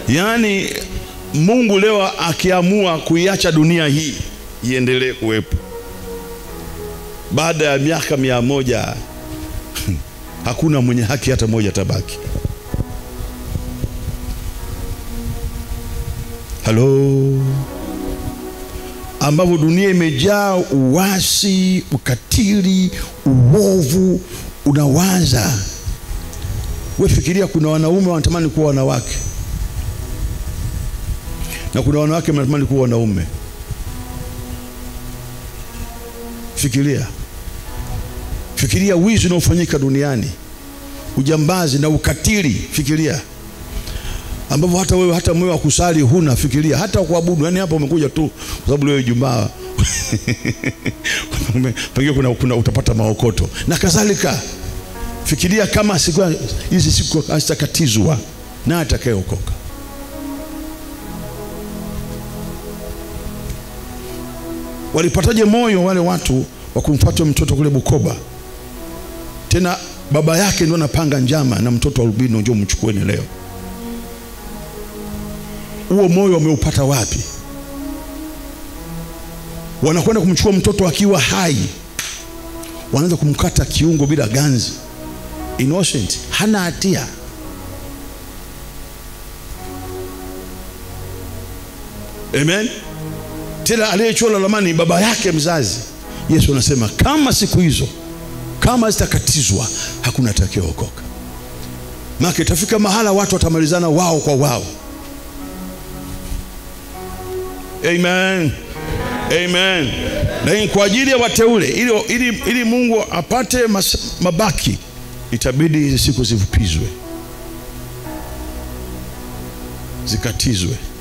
yaani mungu leo akiamua kuiacha dunia hii iendelee kuwepo baada ya miaka mia moja hakuna mwenye haki hata moja tabaki halo ambavyo dunia imejaa uwasi ukatili uovu unawaza we fikiria kuna wanaume wanatamani kuwa wanawake na kuna wanawake wanatamani kuwa wanaume fikiria fikiria wizi unaofanyika duniani ujambazi na ukatili fikiria ambavyo hata wewe hata moyo wa kusali huna fikiria hata kuabudu yani hapa umekuja tu kwa sababu leo Ijumaa pengine kuna, kuna utapata maokoto na kadhalika fikiria kama siku hizi siku hazitakatizwa na atakayeokoka walipataje moyo wale watu wa kumfuata mtoto kule Bukoba tena baba yake ndio anapanga njama na mtoto wa albino njoo mchukueni leo huo moyo wameupata wapi wanakwenda kumchukua mtoto akiwa hai wanaanza kumkata kiungo bila ganzi innocent hana hatia amen tena aliyechora lamani baba yake mzazi yesu anasema kama siku hizo kama zitakatizwa hakuna atakayeokoka maana itafika mahala watu watamalizana wao kwa wao amen amen lakini kwa ajili ya wateule ili, ili, ili mungu apate mas, mabaki itabidi hizi siku zifupizwe zikatizwe